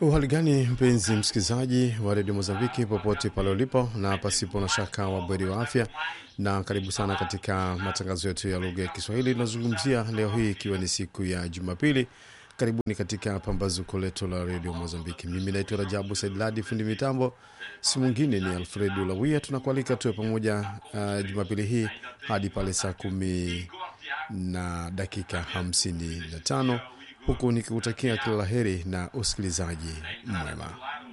Uhali gani mpenzi msikilizaji wa redio Mozambiki popote pale ulipo, na pasipo na shaka wabweri wa afya, na karibu sana katika matangazo yetu ya lugha ya Kiswahili. Tunazungumzia leo hii ikiwa ni siku ya Jumapili. Karibuni katika pambazuko letu la redio Mozambiki. Mimi naitwa Rajabu Saidladi, fundi mitambo si mwingine ni Alfred Ulawia. Tunakualika tuwe pamoja uh, Jumapili hii hadi pale saa kumi na dakika hamsini na tano huku nikikutakia kila la heri na usikilizaji mwema.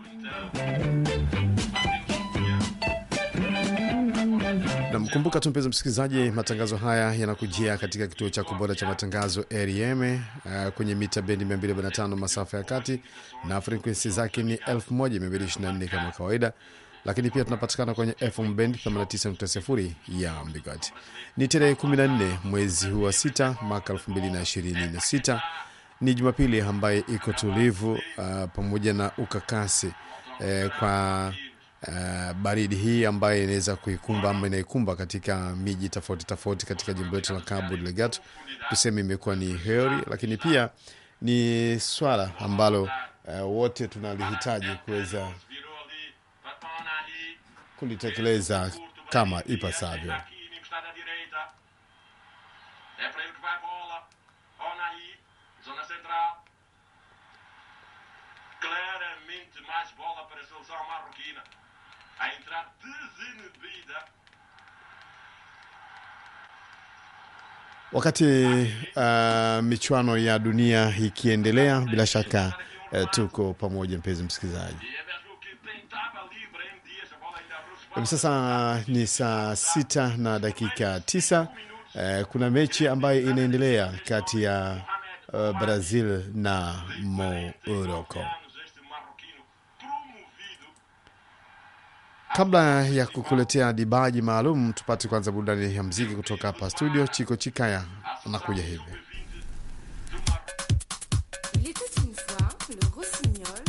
Namkumbuka tu mpenzi msikilizaji, matangazo haya yanakujia katika kituo cha kubora cha matangazo REM uh, kwenye mita bendi 245 masafa ya kati na frekwensi zake ni 1224 kama kawaida, lakini pia tunapatikana kwenye FM bend 89.0 ya Mbigati. Ni tarehe 14 mwezi huu wa sita mwaka 2026 ni Jumapili ambaye iko tulivu uh, pamoja na ukakasi eh, kwa uh, baridi hii ambayo inaweza kuikumba ama inaikumba katika miji tofauti tofauti katika jimbo letu la Cabo Delgado. Tuseme imekuwa ni heri, lakini pia ni swala ambalo uh, wote tunalihitaji kuweza kulitekeleza kama ipasavyo. É para ele que vai a bola. Onahi, zona central. Claramente mais bola para a seleção marroquina. A entrar desinibida. Wakati uh, michuano ya dunia ikiendelea, bila shaka uh, tuko pamoja, mpenzi msikilizaji. E é mesmo que tentava livre em dias. A bola ainda aproximada. Hivi sasa ni saa sita na dakika tisa. Eh, kuna mechi ambayo inaendelea kati ya uh, Brazil na Morocco. anos este marroquino promovido. Kabla ya kukuletea dibaji maalum, tupate kwanza burudani ya mziki kutoka hapa studio. Chiko Chikaya anakuja hivi. Il était une fois le Rossi